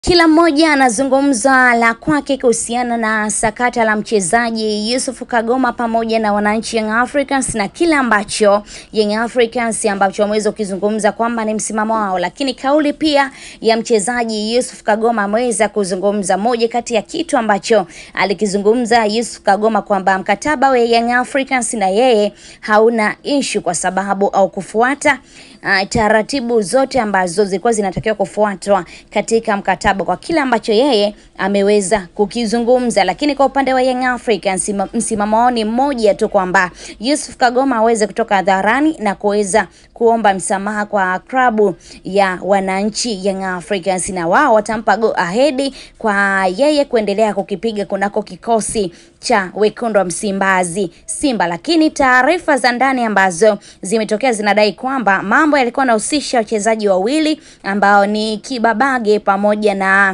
Kila mmoja anazungumza la kwake kuhusiana na sakata la mchezaji Yusuf Kagoma pamoja na wananchi Young Africans na kile ambacho Young Africans ambacho wameweza kukizungumza kwamba ni msimamo wao, lakini kauli pia ya mchezaji Yusuf Kagoma ameweza kuzungumza. Moja kati ya kitu ambacho alikizungumza Yusuf Kagoma kwamba mkataba wa Young Africans na yeye hauna ishu kwa sababu au kufuata uh, taratibu zote ambazo zilikuwa zinatakiwa kufuatwa katika mkataba kwa kile ambacho yeye ameweza kukizungumza. Lakini kwa upande wa Young Africans msimamo wao ni mmoja tu kwamba Yusuf Kagoma aweze kutoka hadharani na kuweza kuomba msamaha kwa klabu ya wananchi Young Africans, na wao watampa go ahead kwa yeye kuendelea kukipiga kunako kikosi cha wekundu wa Msimbazi Simba. Lakini taarifa za ndani ambazo zimetokea zinadai kwamba mambo yalikuwa yanahusisha wachezaji wawili ambao ni Kibabage pamoja na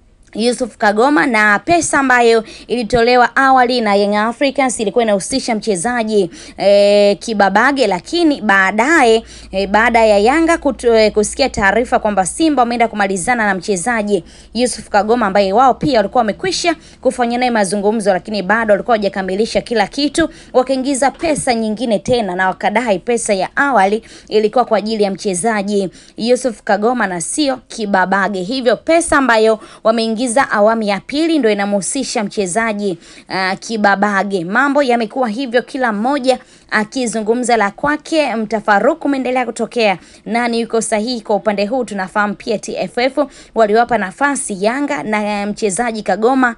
Yusuf Kagoma na pesa ambayo ilitolewa awali na Young Africans ilikuwa inahusisha mchezaji e, Kibabage, lakini baadaye e, baada ya Yanga kutu, e, kusikia taarifa kwamba Simba wameenda kumalizana na mchezaji Yusuf Kagoma ambaye wao pia walikuwa wamekwisha kufanya naye mazungumzo, lakini bado walikuwa hawajakamilisha kila kitu, wakaingiza pesa nyingine tena na wakadai pesa ya awali ilikuwa kwa ajili ya mchezaji Yusuf Kagoma na sio Kibabage, hivyo pesa ambayo wameingiza za awamu ya pili ndio inamhusisha mchezaji uh, Kibabage. Mambo yamekuwa hivyo, kila mmoja akizungumza la kwake. Mtafaruku umeendelea kutokea, nani yuko sahihi kwa upande huu? Tunafahamu pia TFF waliwapa nafasi Yanga na mchezaji Kagoma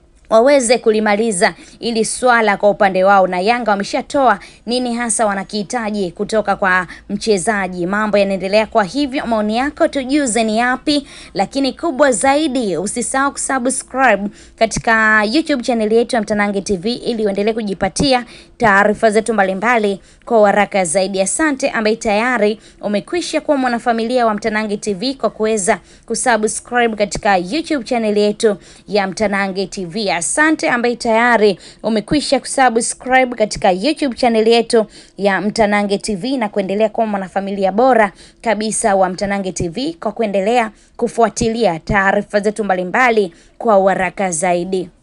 waweze kulimaliza ili swala kwa upande wao, na Yanga wameshatoa nini hasa wanakihitaji kutoka kwa mchezaji. Mambo yanaendelea kwa hivyo, maoni yako tujuze ni yapi, lakini kubwa zaidi usisahau kusubscribe katika YouTube channel yetu ya Mtanange TV ili uendelee kujipatia taarifa zetu mbalimbali kwa haraka zaidi. Asante ambaye tayari umekwisha kuwa mwanafamilia wa Mtanange TV kwa kuweza kusubscribe katika YouTube channel yetu ya Mtanange TV. Asante ambaye tayari umekwisha kusubscribe katika YouTube channel yetu ya Mtanange TV na kuendelea kuwa mwanafamilia bora kabisa wa Mtanange TV kwa kuendelea kufuatilia taarifa zetu mbalimbali kwa haraka zaidi.